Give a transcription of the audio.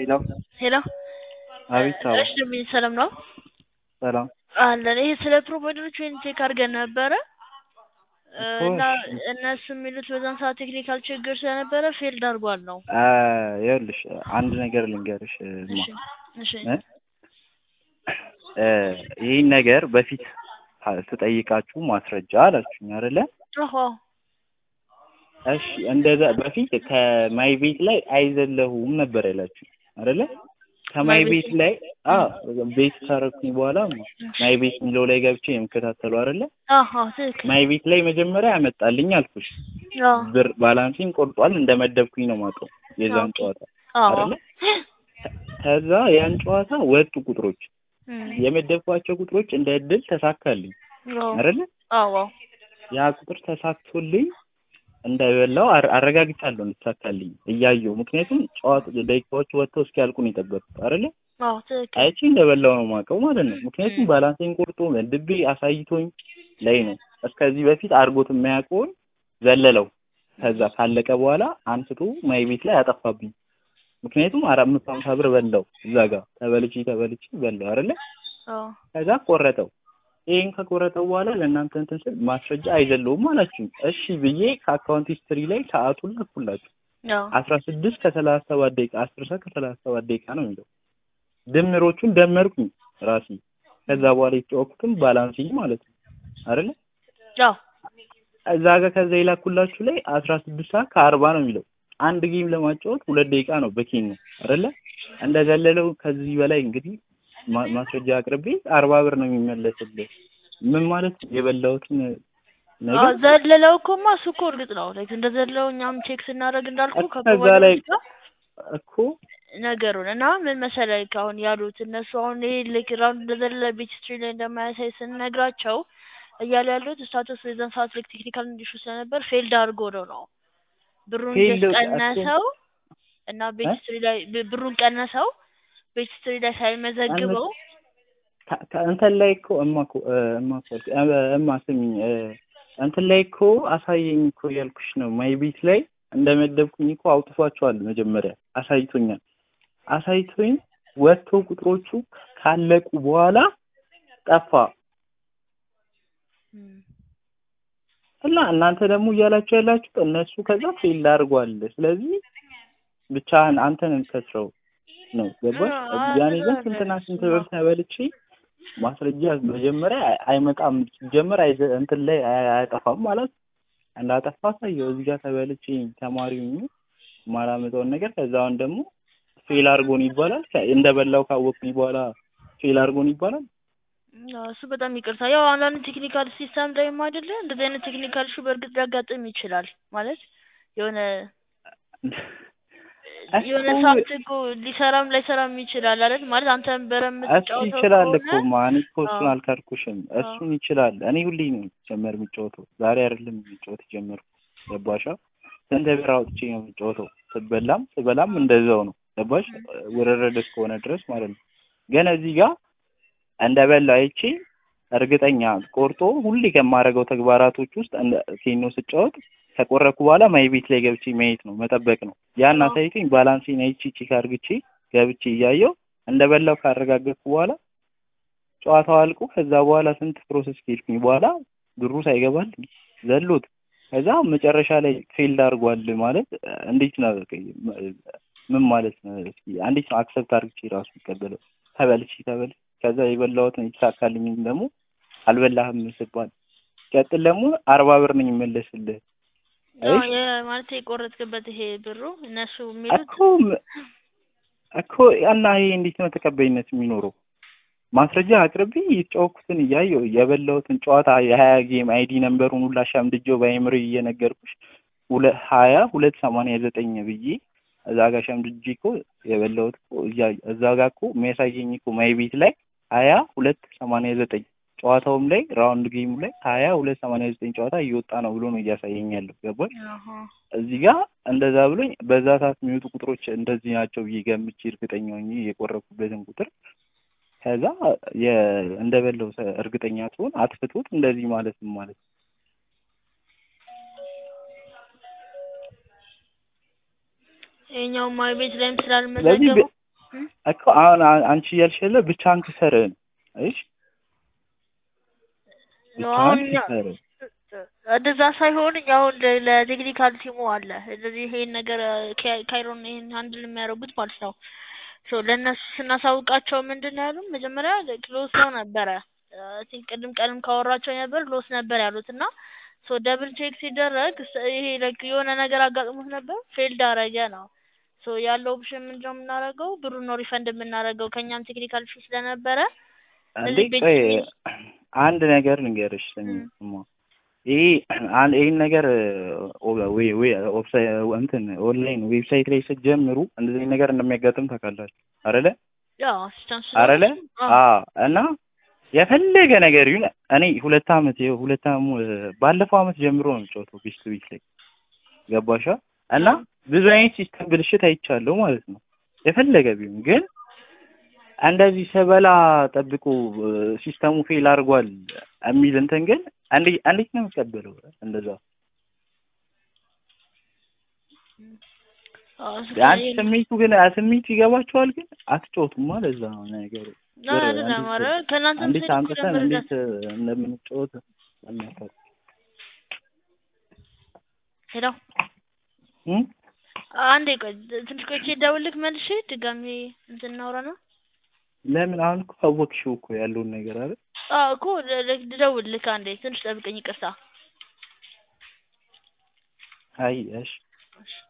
ሄሎ ሄሎ አቤት አዎ እሺ ምን ሰላም ነው ሰላም አለን ይሄ ስለ ፕሮቫይደሮች ወይም ቼክ አድርገን ነበረ እኮ እና እሺ እነሱ የሚሉት በዛን ሰዓት ቴክኒካል ችግር ስለነበረ ፌልድ አድርጓል ነው አ ይኸውልሽ አንድ ነገር ልንገርሽ እማ እሺ እሺ እ እ ይህን ነገር በፊት ስጠይቃችሁ ማስረጃ አላችሁኝ አይደለ አዎ እሺ እንደዛ በፊት ከማይ ቤት ላይ አይዘለሁም ነበር ያላችሁኝ አይደለ ከማይ ቤት ላይ አ ቤት ካረኩኝ በኋላ ማይ ቤት የሚለው ላይ ገብቼ የምከታተሉ አይደለ አዎ ትክክል ማይ ቤት ላይ መጀመሪያ ያመጣልኝ አልኩሽ አዎ ብር ባላንሲን ቆርጧል እንደመደብኩኝ ነው የማውቀው የዛን ጨዋታ አዎ አይደለ ከዛ ያን ጨዋታ ወጡ ቁጥሮች እም የመደብኳቸው ቁጥሮች እንደ እድል ተሳካልኝ አዎ አይደለ አዎ ያ ቁጥር ተሳክቶልኝ እንዳይበላው አረ- አረጋግጫለሁ እንድትሳካልኝ እያየሁ ምክንያቱም ጨዋታ ደቂቃዎች ወጥተው እስኪያልቁ ነው የጠበቅኩት አይደለ አዎ ትክክል አይቼ እንደበላው ነው የማውቀው ማለት ነው ምክንያቱም ባላንሴን ቆርጦ መድቤ አሳይቶኝ ላይ ነው እስከዚህ በፊት አድርጎት የማያውቀውን ዘለለው ከዛ ካለቀ በኋላ አንስቶ ማይ ቤት ላይ አጠፋብኝ ምክንያቱም አራት መቶ ሀምሳ ብር በላው እዛ ጋር ተበልቼ ተበልቼ በላው አይደለ አዎ ከዛ ቆረጠው ይሄን ከቆረጠው በኋላ ለእናንተ እንትን ስል ማስረጃ አይዘለውም አላችሁ እሺ ብዬ ከአካውንት ሂስትሪ ላይ ሰዓቱን ለኩላችሁ አዎ አስራ ስድስት ከሰላሳ ሰባት ደቂቃ አስር ሰዓት ከሰላሳ ሰባት ደቂቃ ነው የሚለው ድምሮቹን ደመርኩኝ ራሴ ከዛ በኋላ የተጫወኩትም ባላንሲኝ ማለት ነው አይደለ አዎ እዛ ጋር ከዛ የላኩላችሁ ላይ አስራ ስድስት ሰዓት ከአርባ ነው የሚለው አንድ ጌም ለማጫወት ሁለት ደቂቃ ነው በኬን ነው አይደለ እንደዘለለው ከዚህ በላይ እንግዲህ ማ- ማስረጃ አቅርቤ አርባ ብር ነው የሚመለስልህ ምን ማለት ነው የበላሁትን አዎ ነገር ዘለለው እኮማ እሱ እኮ እርግጥ ነው ላይክ እንደዘለው እኛም ቼክ ስናደርግ እንዳልኩ እኮ ከዛ ላይ ከፕሮቫይደሮች ጋር እኮ ነገሩን እና ምን መሰለህ አሁን ያሉት እነሱ አሁን ይሄ ልክ ራውንድ እንደዘለለ ቤት ስትሪ ላይ እንደማያሳይ ስንነግራቸው እያሉ ያሉት ስታተስ የዛን ሰዓት ልክ ቴክኒካል እንዲሹ ስለነበር ፌልድ አድርጎ ነው ነው ብሩን ፌልድ ጀስት እኮ- ቀነሰው እና ቤት እ? ስትሪ ላይ ብ- ብሩን ቀነሰው ቤት ስትሪ ላይ ሳይመዘግበው ከ- ከ- እንትን ላይ እኮ እማ እኮ እ፣ እማ እኮ እ፣ እማ ስሚኝ እ፣ እንትን ላይ እኮ አሳየኝ እኮ እያልኩሽ ነው ማይ ቤት ላይ እንደመደብኩኝ እኮ አውጥቷቸዋል መጀመሪያ አሳይቶኛል አሳይቶኝ ወጥቶ ቁጥሮቹ ካለቁ በኋላ ጠፋ እም፣ እና እናንተ ደግሞ እያላችሁ ያላችሁት እነሱ ከዛ ፌል አድርጓል ስለዚህ ብቻህን አንተን እንከስረው ነው ገባሽ አ- ያኔ ግን እንደዛ ስንትና ነው። ስንት ብር ተበልቼ ማስረጃ መጀመሪያ አይ- አይመጣም ሲጀመር አይዘ- እንትን ላይ አይ- አያጠፋም ማለት እንዳጠፋ ሳየው እዚህ ጋር ተበልቼ ተማሪ ሆኜ የማላመጣውን ነገር ከዛውን ደግሞ ፌል አድርጎን ይባላል ከ- እንደበላው ካወቅኩኝ በኋላ ፌል አድርጎን ይባላል አዎ፣ እሱ በጣም ይቅርታ። ያው አንዳንድ ቴክኒካል ሲስተም ላይም አይደለ እንደዚህ አይነት ቴክኒካል ኢሹ በእርግጥ ሊያጋጥም ይችላል። ማለት የሆነ የሆነ እኮ ሰዓት እኮ ሊሰራም ላይሰራም ይችላል አይደል? ማለት አንተም በረም እሱ የምትጫወተው ይችላል እኮ ከሆነ ማን እኮ እሱን አዎ። አልካድኩሽም እሱን ይችላል እኔ ሁሌ ነው ጀመር የምጫወተው ዛሬ አይደለም የሚጫወት ጀመርኩ ገባሻ ስንት ብር አውጥቼ ነው የምጫወተው ስበላም ስበላም እንደዛው ነው ገባሽ ውርርድ እስከሆነ ድረስ ማለት ነው ግን እዚህ ጋር እንደበላ አይቼ እርግጠኛ ቆርጦ ሁሌ ከማደርገው ተግባራቶች ውስጥ እንደ ኬኖ ስጫወት ከቆረኩ በኋላ ማይ ቤት ላይ ገብቼ ማየት ነው መጠበቅ ነው ያን አዎ። አሳይቶኝ ባላንሴን አይቼ ቼክ አድርግቼ ገብቼ እያየው እንደበላው ካረጋገጥኩ በኋላ ጨዋታው አልቆ ከዛ በኋላ ስንት ፕሮሰስ ከሄድኩኝ በኋላ ብሩ ሳይገባልኝ ዘሎት ከዛ መጨረሻ ላይ ፌልድ አድርጓል ማለት እ፣ እንዴት ነው በቃ እ፣ ምን ማለት ነው እስኪ እንዴት ነው አክሰፕት አድርግቼ ራሱ የሚቀበለው ተበልቼ ተበልቼ ከዛ የበላሁትን የተሳካልኝም ደግሞ አልበላህም ስባል ቀጥል ደግሞ አርባ ብር ነኝ የምመለስልህ አዎ፣ እሺ የ- ማለት የቆረጥክበት ይሄ ብሩ እነሱ የሚሉት እኮ ም- እኮ እና ይሄ እንዴት ነው ተቀባይነት የሚኖረው? ማስረጃ አቅርቤ የተጫወኩትን እያየሁ የበላሁትን ጨዋታ የሀያ ጌም አይዲ ነምበሩን ሁላ ሸምድጄው በአይምሮ እየነገርኩሽ ሁለት ሀያ ሁለት ሰማንያ ዘጠኝ ብዬ እዛ ጋር ሸምድጄ እኮ የበላሁት እኮ እያ- እዛ ጋር እኮ የሚያሳየኝ እኮ ማይ ቤት ላይ ሀያ ሁለት ሰማንያ ዘጠኝ ጨዋታውም ላይ ራውንድ ጌሙ ላይ ሀያ ሁለት ሰማንያ ዘጠኝ ጨዋታ እየወጣ ነው ብሎ ነው እያሳየኝ ያለው ገባሽ? አሃ። እዚህ ጋር እንደዛ ብሎኝ በዛ ሰዓት የሚወጡ ቁጥሮች እንደዚህ ናቸው ብዬ ገምቼ እርግጠኛ ሆኜ የቆረኩበትን ቁጥር ከዛ የ እንደበለው ሰ- እርግጠኛ ትሆን አጥፍቶት እንደዚህ ማለት ምን ማለት ነው? ይኸኛው ማይ ቤት ላይም ስለዚህ ስላልመዘገቡ እም? እኮ አሁን አ- አንቺ እያልሽ ያለ ብቻህን ክሰርህን እሺ ነው አሁን ብቻህን እኛ ክሰርህን እንደዛ ሳይሆን እኛ አሁን ለ- ለቴክኒካል ቲሙ አለ እንደዚህ ይሄን ነገር ካ- ካይሮን ይሄን ሃንድል የሚያደርጉት ማለት ነው። ሶ ለእነሱ ስናሳውቃቸው ምንድን ነው ያሉን? መጀመሪያ ሎስ ነው ነበረ አይ ቲንክ ቅድም ቀንም ካወራቸው ነበር ሎስ ነበር ያሉት እና ሶ ደብል ቼክ ሲደረግ ስ- ይሄ ላይክ የሆነ ነገር አጋጥሞት ነበር ፌልድ አረገ ነው። ሶ ያለው ኦፕሽን ምንድን ነው የምናደርገው? ብሩን ነው ሪፈንድ የምናደርገው ከእኛም ቴክኒካል ኢሹ ስለነበረ እንዴ እዚህ ቤት ቆይ የሚል- አንድ ነገር ልንገርሽ ስሚ እም። ስማ ይሄ አንድ ይሄን ነገር ኦ- ወይ ወይ ኦፍሳይ እንትን ኦንላይን ዌብሳይት ላይ ስትጀምሩ እንደዚህ አይነት ነገር እንደሚያጋጥም ታውቃላችሁ አይደለ ያው አሲስታንስ አይደለ አዎ እና የፈለገ ነገር ይሁን እኔ ሁለት አመት ይኸው ሁለት አመት ባለፈው አመት ጀምሮ ነው የምጫወተው ቢስት ቢት ላይ ገባሻ እና ብዙ አይነት ሲስተም ብልሽት አይቻለሁ ማለት ነው የፈለገ ቢሆን ግን እንደዚህ ስበላ ጠብቆ ሲስተሙ ፌል አድርጓል የሚል እንትን ግን እንዴ- እንዴት ነው የምትቀበለው እንደዛ አንድ ስሜቱ ግን ስሜቱ ይገባቸዋል ግን አትጫወቱም ማለት እዛ ነው ነገሩ ብር አይደለም እንዴት- ኧረ ከእናንተም እንዴት ሳይድ እኮ አምጥተን ነበር እንዴት እንደምንጫወት ለሚያውቀው ሄሎ እም? አንዴ ቆይ ትንሽ ቆይቼ ደውልልክ መልሼ ድጋሚ እንትን እናውራ ነው ለምን አሁን እኮ አወቅሽው እኮ ያለውን ነገር አይደል አዎ እኮ ል- ል- ልደውልልክ አንዴ ትንሽ ጠብቀኝ ይቅርታ አይ እሺ እሺ